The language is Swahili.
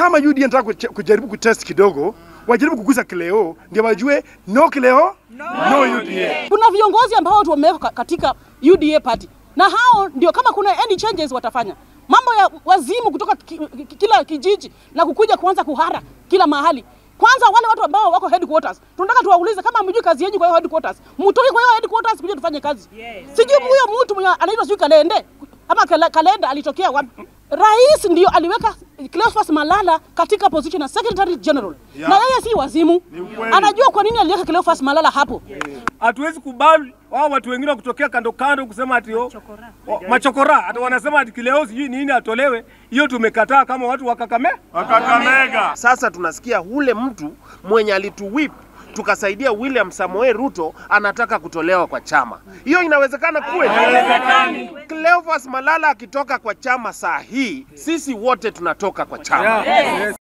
kama UDA nataka kuche- kujaribu kutest kidogo, wajaribu kugusa Kileo ndio wajue no Kileo no, UDA. Kuna viongozi ambao watu wamewekwa ka- katika UDA party na hao ndio kama kuna any changes watafanya mambo ya wazimu kutoka ki, ki, kila kijiji na kukuja kuanza kuhara kila mahali. Kwanza wale watu ambao wako headquarters, tunataka tuwaulize kama hamjui kazi yenu kwa hiyo headquarters, mtoke kwa hiyo headquarters kuja tufanye kazi. Sijui huyo mtu mwenye anaitwa sijui Kalende ama Kala- Kalenda alitokea wapi? Rais ndio aliweka Cleophas Malala katika position ya Secretary General Yeah. na yeye si wazimu, ukweli. anajua kwa nini aliweka Cleophas Malala hapo. Hatuwezi kubali wao watu wengine wa kutokea kando kando kusema ati oh, oh, machokora hata wanasema ati kileo sijui nini atolewe. Hiyo tumekataa kama watu wa Kakamega. Wakakamega. Sasa tunasikia ule mtu mwenye alituwip tukasaidia William Samoei Ruto anataka kutolewa kwa chama. Hiyo inawezekana kweli? Cleophas Malala akitoka kwa chama saa hii, sisi wote tunatoka kwa chama. Yeah. Yes.